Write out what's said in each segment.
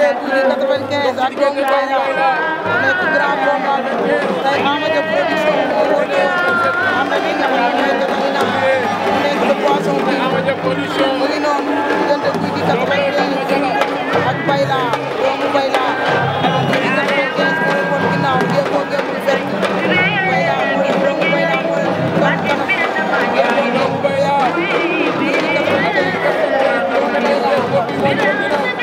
95 ak doomu Bayla nekk grand combat tey Ama Dia production moo woote am na li nga xam ne mooy Catalina mu nekk le poisson bi mu ngi noonu diggante Gouye Gui 95 ak Bayla doomu Bayla Gouye Gui 95 moo leen woon ginnaaw jéego ngeen fekk Bayla moo leen doomu Bayla moo leen doon kanam jéego doomu Bayla Gouye Gui 95 doomu Bayla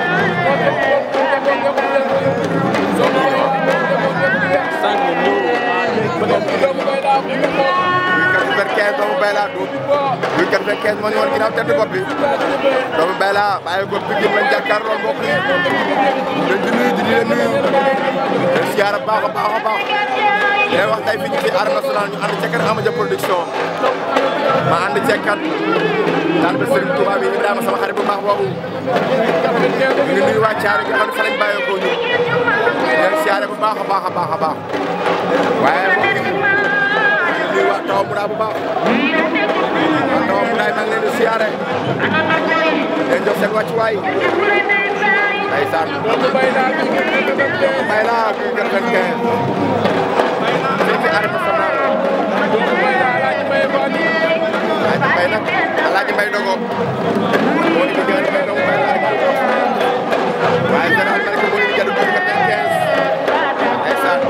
quatre-vingt-quinze doomu Bayla du buy quatre-vingt-quinze moo ñu woon ginnaaw tedd bopp bi doomu Bayla bàyyi ko Pikine lañ jàkkaarloo mbokk yi dañ di nuyu di leen nuyu leen siyaara baax a baax a baax leen wax tey fii ci arène nationale ñu ànd ca kër Ama Dia production ma ànd ceeg kat daal ba Serigne Touba bi Ibrahima sama xarit bu baax boobu ñu ngi nuyu waa Thiaré nga xam ne fa lañ bàyyeekoo ñu leen siyaare bu baax a baax a baax a baax waaye mbokk yi nuyu waa taw mu daa bu baax waa taw mu daay maa ngi leen di siyaare leen jox seen wàccuwaay ndeysaan Bayla bi quatre-vingt-quinze fii ci arène nationale Alaaji Mbay nag Alaaji Mbay dogo moo di liggéeyal Mbay dogo Bayla waaye général Malika moo di liggéeyal bi quatre-vingt-quinze ndeysaan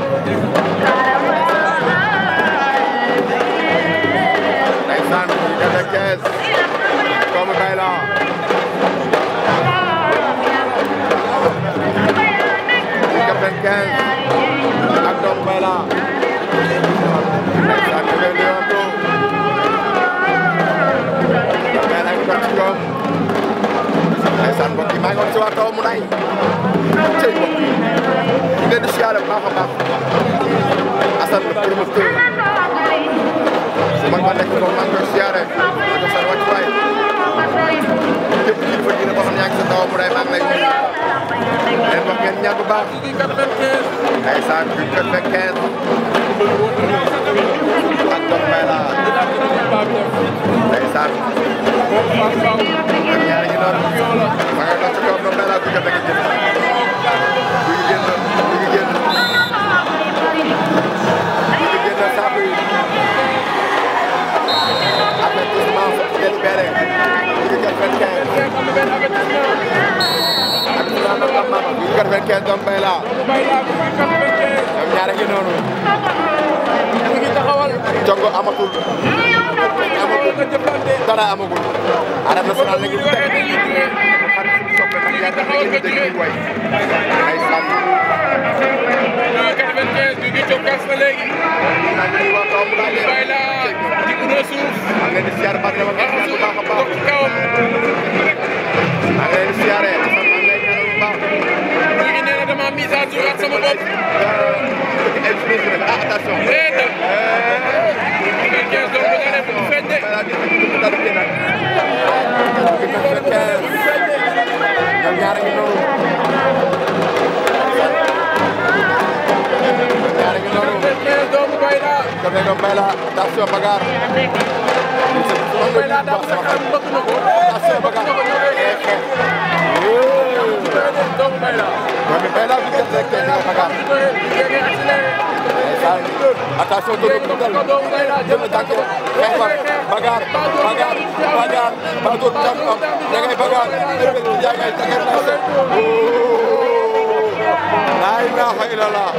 ndeysaan quatre-vingt-quinze doomu Bayla quatre-vingt-quinze ak doomu Bayla ndeysaan ñu ngi leen di Bayla ngi dox ci kawam ndeysaan mbokk yi maa ngi woon si waa kaw mu nay cëy mbokk yi ñu leen di siyaare bu baax a baax Assane le promoteur su mag ma nekk foofu maa ngi koy siyaare maa ngi seen wàccuwaay képp kilifa diine boo xam ne yaa ngi sa kaw mu nay maa ngi lay nuyu leen wax ngeen ñaan bu baax ndeysaan bi quatre-vingt-quinze ak doom Bayla ndeysaan ak ñaari ñi noonu ma ngay dox ci kaw doom Bayla bi quatre-vingt-quinze bu ñu génn bu ñu génn bu ñu génn saabu yi avertissement délibéré bu ñu quatre-vingt-quinze bu ñu quatre-vingt-quinze doom Bayla ñoom ñaare ngi noonu jongo amatul amatul dara amagul arène nationale léegi bu teg xarit suñu soppe nag yaa tax ngeen di dégg way ay sàmm nag ñuy wax doomu laa leen maa ngi leen di siyaare baax na ma ngeen bu baax a baax maa ngi leen di siyaare maa ngi lay ñaanal bu baax ah attention ñoom ñaar a ngi noonu ñoom ñaar a ngi noonu doomu Bayla attention bagarre attention bagarre doomu Bayla bi gën rek tey nga bagarre ndeysaan attention doomu Bayla jël na tànk xeex ba bagarre bagarre bagarre ba dóor bi tànk am ña ngay bagarre yaa ngay tagar naa se la ilaha illallah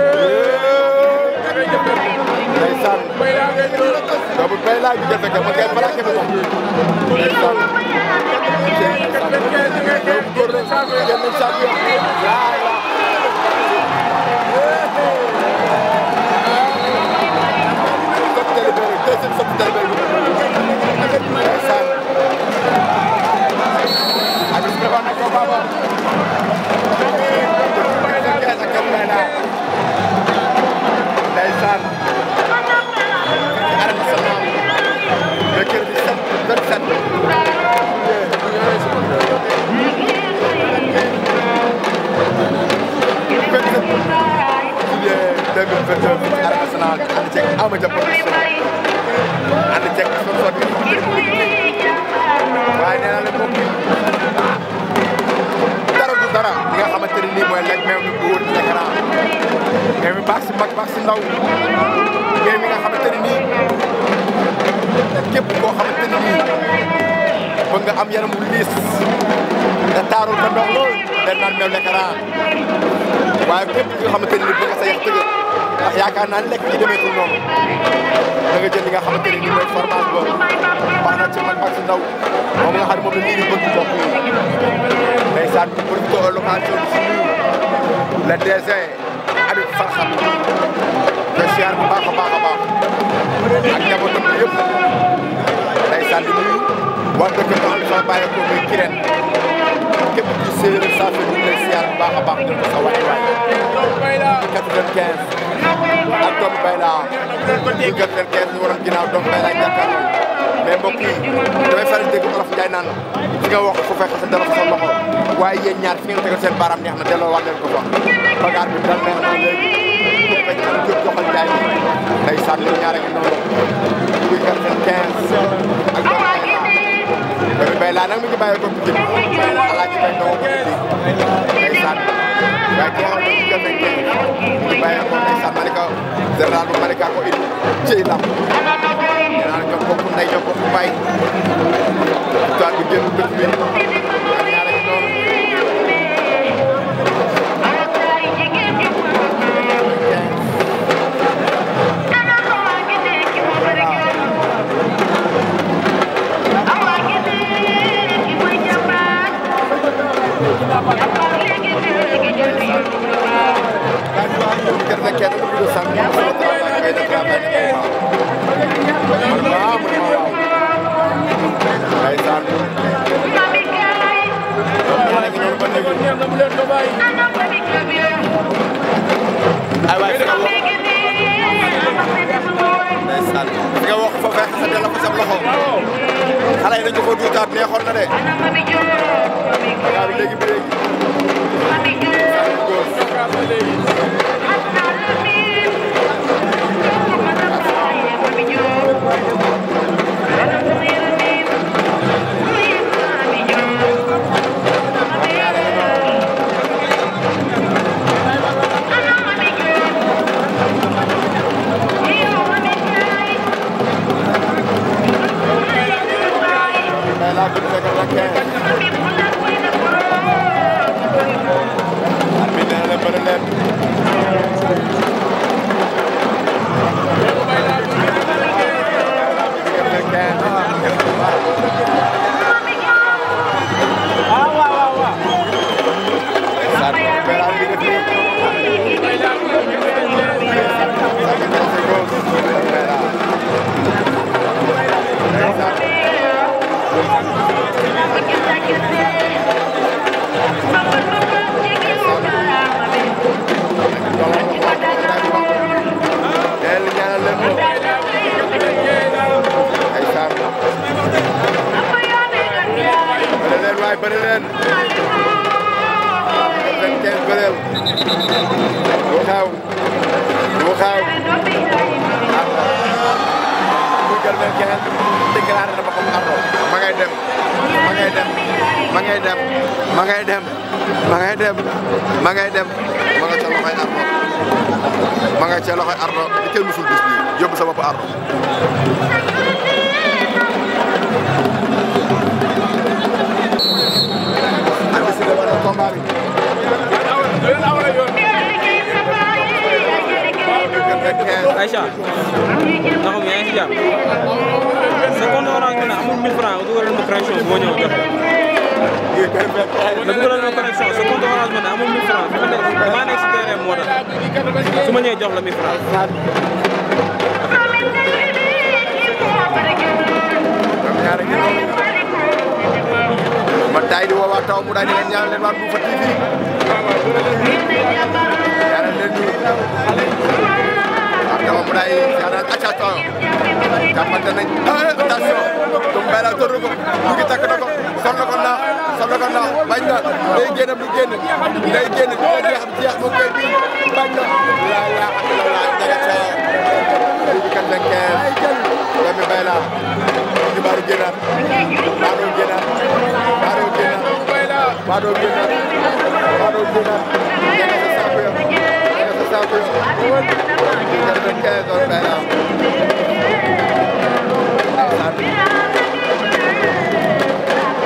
ndeysaan doomu Bayla bi gën rek ma ngay plaqué bi moom ndeysaan doomu góor rek jël nañ saako yaa deuxième sortie délibéré bi ndeysaan abis prévoir na combat ba ak Kër Bayla ndeysaan arène nationale mercredi 27 bëgg nga am yaram bu liis te taarul ko ndox lool den naan meew lekkaraa waaye képp ki nga xamante ne ni bëgg nga sa yax tëgg ndax yaakaar naa lekk ci demeetul noonu da nga jël li nga xamante ne ni mooy fromage boobu baax na ci mag ak si ndaw moom nga xam ne moom la nit ñi bëgg mbokk yi ndeysaan ñu profité location bi si nuyu le DG Habib Farxat te siyaar bu baax a baax a baax ak njabootam bi yëpp ndeysaan di nuyu waa dëkk bi xam ne fa bàyyeekoo muy Kirène képp ci séeréer saa fi ñu ngi lay siyaar bu baax a baax jël ko sa waay waay ci 95 ak doomu Bayla ci 95 ñu waroon ginnaaw doomu Bayla jàkkaarloo mais mbokk yi damay faral dégg olof Njaay naan fi nga wax fu fekk sa dara fa sa loxo waaye yéen ñaar fi ngeen tegal seen baaraam neex na delloo wax leen ko fa bagaar bi dal neex na léegi pour bañ a jóg joxal Njaay day sànni ñaar a ngi noonu ci 95 ak doomu Bayla doomu Bayla nag mi ngi bàyyi ko Pikine alaaji bay ndongo ko Pikine day sànni waaye ki nga xam ne ci 95 ñu bàyyi ko day sànni Malika général bu Malika ko indi ci lamb ñaan ñoo bokk ndey ñoo bokk baay histoire bi génn dëkk bi ak ñaar ak noonu kër na kenn ku dul sànq sama travail ngay def travail ne waaw man waaw man ma waaw ndeysaan ñaar a ngi noonu ba léegi ay waay fi nga wax ndeysaan fi nga wax fa fekk sa delloo ko sa loxo xale yi dañu ko duutaat neexoon na de waaw léegi bi léegi mais là bu fekkee la kenn bi nee na leen bëri leen leen li ñaanal leen ko ay saar bëri leen waay bëri leen vingt quinze bëreel lu xew lu xew ardo bu jël vingt quinze déclaré na boppam ardo ma ngay dem ma ngay dem ma ngay dem ma ngay dem ma ngay dem ma ngay dem ma nga ca loxoy ardo ma nga ca loxoy ardo di kenn musul bis bi yóbbu sa bopp ardo andi si la wala combat bi Aïcha ndax yaa ngi si jàpp sa compte orange bi nag amul 1000 francs dugalal ma connexion boo ñëw jox la dugalal ma connexion sa compte orange bi nag amul 1000 francs fi ma nekk maa nekk si terrain moo tax su ma ñëwee jox la 1000 francs ñoom ñaar ak ñoom ma taay di woo waa taw mu daal di leen ñaanal leen waa Louga TV ñaanal leen ñu ak taw mu daay ñaanal acca taw jàppante nañ attention tum bayla tor ko mu ngi takk na ko sol na ko naax sol na ko naax bañ na day génn du génn day génn ko jeex jeex mu koy bi bañ na la la la ñaga ca bi kat la kees doomi bayla ñu baaru génnaat baadoo génnaat baadoo génnaat baadoo génnaat baadoo génnaat ñaga sa saako yo ñaga sa saako yo kat la kees doomi bayla ndeysaan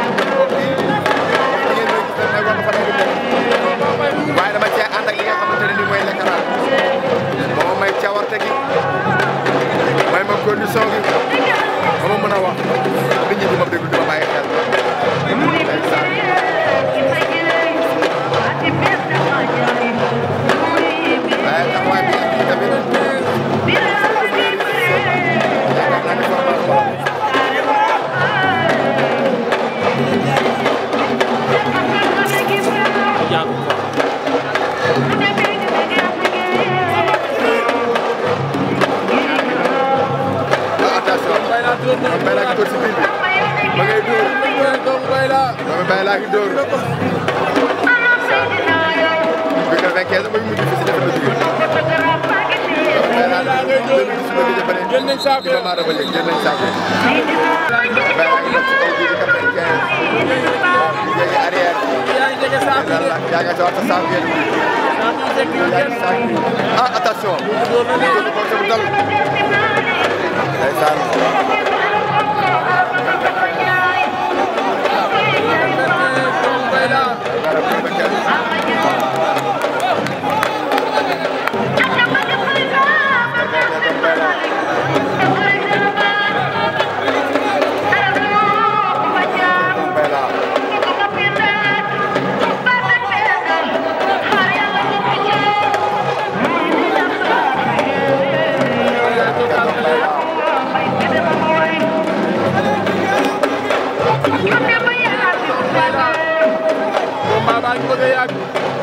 doomu Bayla ngi dóor bi nga fekkee sama mujj fi si defe na jóge doomu Bayla dafa deux mille dix-neuf bi jëfane jël nañ saako di ba maa dafa léegi jël nañ saako Bayla ngi def ci kaw bii di quatre-vingt-quinze di jege arrière yaa ngi jege saako dara la yaa nga sawar sa saako yéen yaa ngi saako ah attention jël ko sama dal ndeysaan dara bu fekkee Bayla combat baa ngi bëgg a yàgg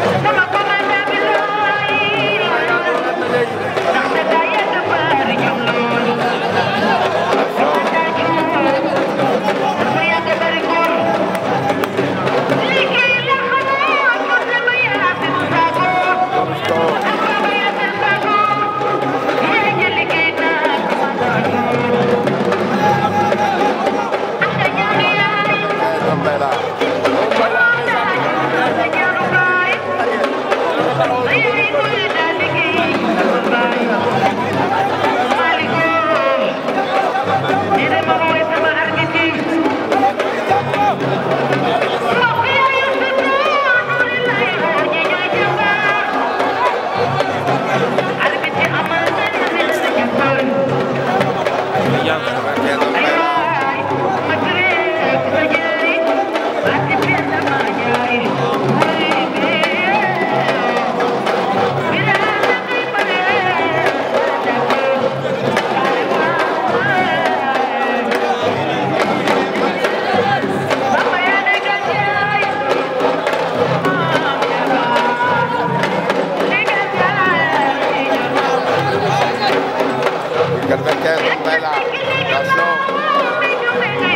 doomu Bayla quatre-vingt-quinze doomu Bayla attention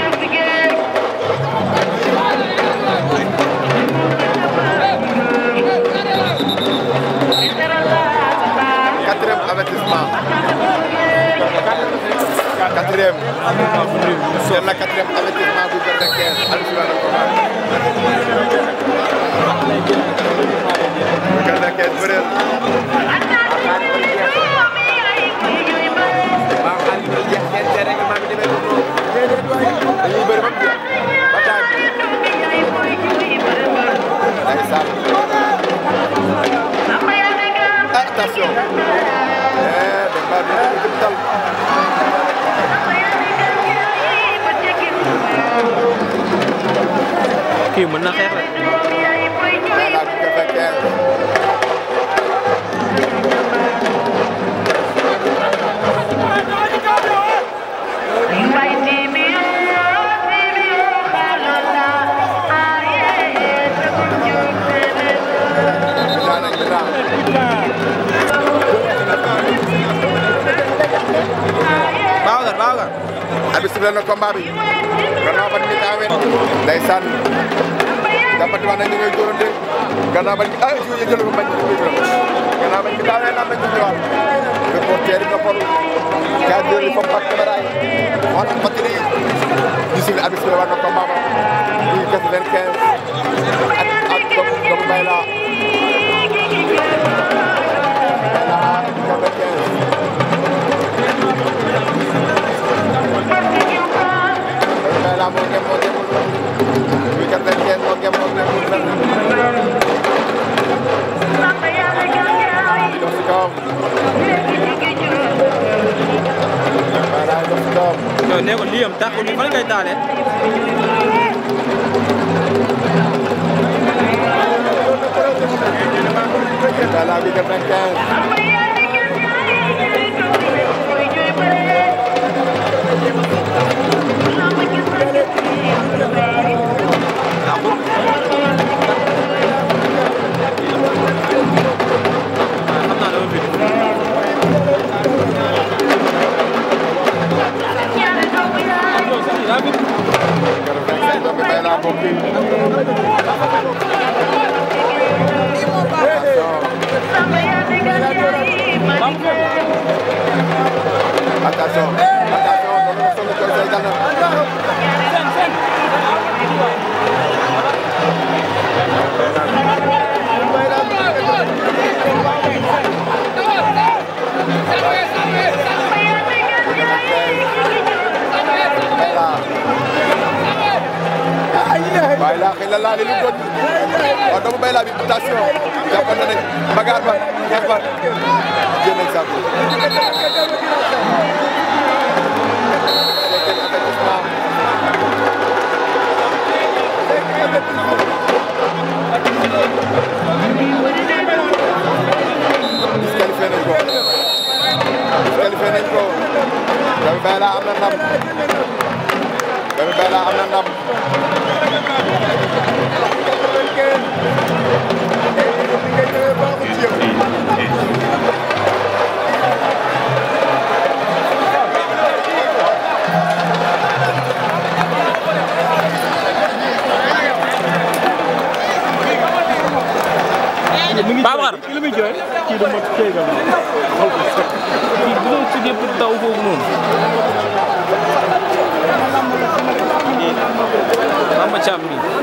quatrième avertissement quatrième c'est la quatrième avertissement bu quatre-vingt-quinze Aliou Souley la combat bu quatre-vingt-quinze bëreel dañuy bëri ba mu jeex ba taay bi ndeysaan ah attention eh Demba bi ñu ngi dal kii mën na xeex rek Bayla bu quatre-vingt-quinze daan ak daan Babacar Babacar abi sifle na combat bi gannaaw ba ni taawee ndeysaan jàppati wax na ñu ngay dóorante gannaaw ba ni ah jiw yi jël ko bañ ko jël gannaaw ba ni taawee naan nañ ko ñëwaat reporter yi noppal cadre yi foofu ak caméra yi wax na batterie yi di sifle abi sifle war na combat ba muy quatre-vingt-quinze ak ak doomu doomu Bayla Bayla quatre-vingt-quinze Bayla moo ngeem moo ngeemul muy quatre-vingt-quinze moo ngeem moo ngeemul benn dox si kawam Bayla dox si kawam non nee ko lii am taxul fan ngay taalee Bayla bi quatre-vingt-quinze xam naa dama fi quatre-vingt-quinze doomu Bayla mbokk yi attention attention doon na sonn koy say dal na waaye laa xëy na laa li lu doon waaw doomu bay laa bi attention jàppante nañ bagaar ba xeex ba génn nañ saako disqualifié nañ ko disqualifié nañ ko doomu bay laa am na ndam doomu bay laa am na ndam Babacar li muy jooy kii du mot kéegal kii bu doon tuddee pour daw foofu noonu Bamba Thiam bi